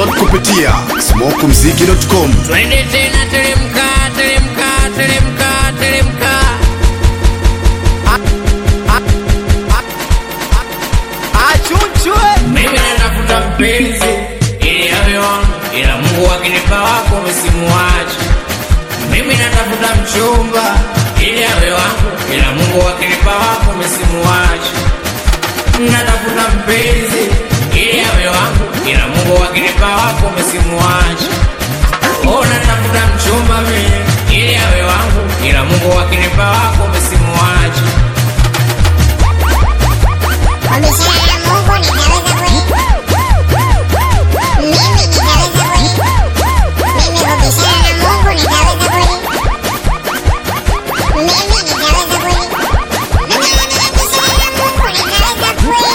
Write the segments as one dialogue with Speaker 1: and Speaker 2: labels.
Speaker 1: Download kupitia smokumziki.com.
Speaker 2: Twende tena teremka, teremka, teremka, teremka. Mimi natafuta mpenzi ili awe wangu, ila Mungu akinipa wako msimuache. Mimi natafuta mchumba ili awe wangu, ila Mungu akinipa wako msimuache. Natafuta mpenzi ili awe wangu, ila Mungu akinipa wako msimuache. Oh, natafuta mchumba mimi ili awe wangu, ila Mungu akinipa wako msimuache.
Speaker 3: Kwa mishahara ya Mungu nitaweza kweli? Mimi nitaweza kweli? Mimi kwa mishahara ya Mungu nitaweza kweli? Mimi nitaweza kweli? Mimi kwa mishahara ya Mungu nitaweza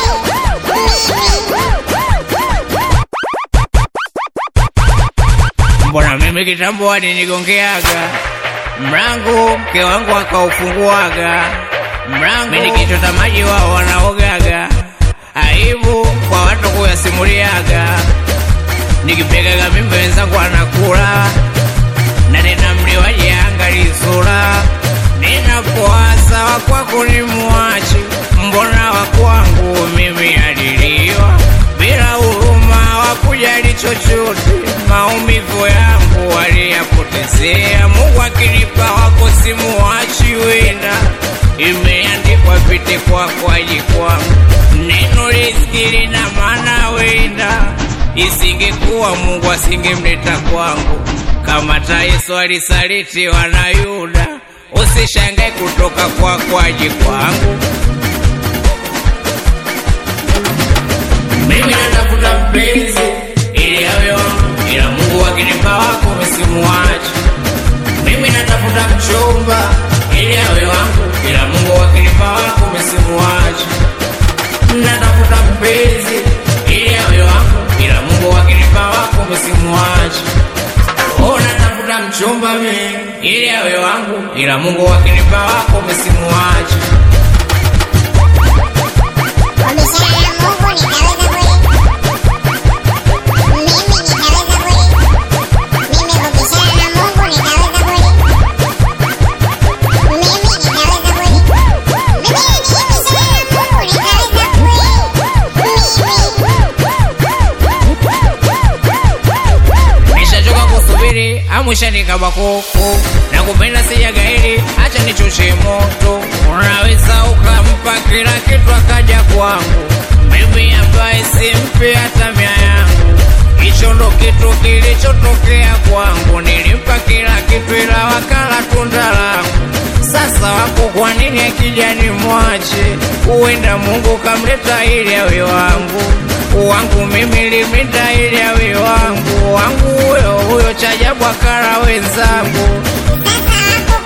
Speaker 3: kweli?
Speaker 2: Mbona mimi kitambo alinigongeaga mlango, mke wangu akaufunguaga mlango, mimi nikichota maji wao wanaogaga, aibu kwa watu kuyasimuliaga, nikipegaga mimba wenzangu anakula na tena mliwaji angali sura, ninapoasa wakwako ni muachi, mbona wakwangu mimi aliliwa bila huruma, wakujali chochote, maumivu yangu waliyapotezea. Mungu akinipa wako simuachi, wenda imeandikwa pite kwako aji kwangu, neno riziki lina maana, wenda isingekuwa Mungu asingemleta kwangu kama hata Yesu alisalitiwa na Yuda, usishangae kutoka kwako aje kwangu. Mimi natafuta mpenzi ili awe wangu, ila Mungu akinipa wako msimuache. Mimi natafuta mchumba ili awe wangu, ila Mungu akinipa wako msimuache. Natafuta mpenzi ili awe wangu, ila Mungu akinipa wako msimuache. Oh, natafuta mchumba mimi ili awe wangu, ila Mungu akinipa wako msimuache.
Speaker 3: Kwa mishahara ya Mungu nitaweza kweli? Mimi nitaweza kweli? Mimi kwa mishahara ya Mungu nitaweza kweli? Mimi nitaweza kweli? Mimi kwa mishahara ya Mungu nitaweza kweli?
Speaker 2: Nishachoka kusubiri amwishanikaba kuku na kupenda sijagairi, acha nichoshe moto. Unaweza ukampa kila kitu akaja kwangu, mimi ambaye simpi hata mia yangu. Hicho ndo kitu kilichotokea kwangu, nilimpa kila kitu ila wakala tunda langu. Sasa wako kwa nini akija nimwache? Huenda Mungu kamleta ili awe wangu wangu mimi limita ili awe wangu wangu huyo huyo chajabu akara wenzangu
Speaker 3: Sasa wako